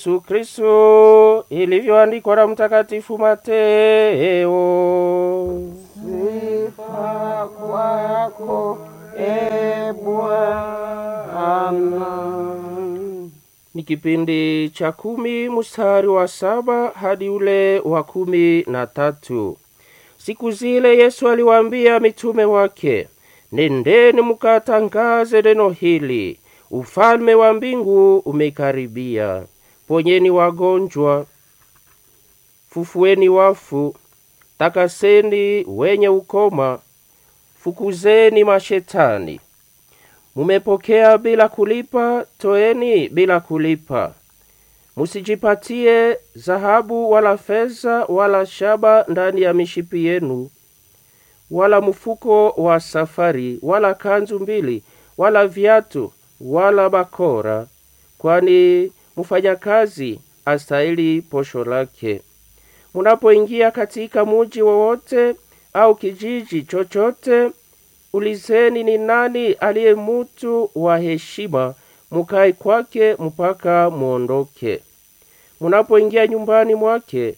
Yesu Kristo ilivyoandikwa na Mtakatifu Mateo. Sifa kwako e Bwana. Ni kipindi cha kumi mstari wa saba hadi ule wa kumi na tatu. Siku zile Yesu aliwaambia mitume wake, nendeni mukatangaze neno hili, ufalme wa mbingu umekaribia. Ponyeni wagonjwa, fufueni wafu, takaseni wenye ukoma, fukuzeni mashetani. Mumepokea bila kulipa, toeni bila kulipa. Musijipatie dhahabu wala fedha wala shaba ndani ya mishipi yenu, wala mfuko wa safari, wala kanzu mbili, wala viatu, wala bakora, kwani mfanyakazi astahili posho lake. Munapoingia katika muji wowote au kijiji chochote, ulizeni ni nani aliye mutu wa heshima, mukae kwake mpaka muondoke. Munapoingia nyumbani mwake,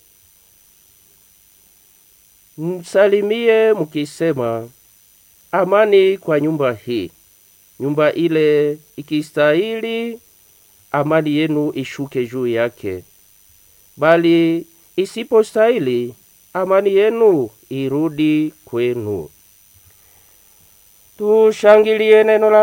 msalimie mukisema, amani kwa nyumba hii. Nyumba ile ikistahili, amani yenu ishuke juu yake, bali isipostahili, amani yenu irudi kwenu. Tushangilie neno la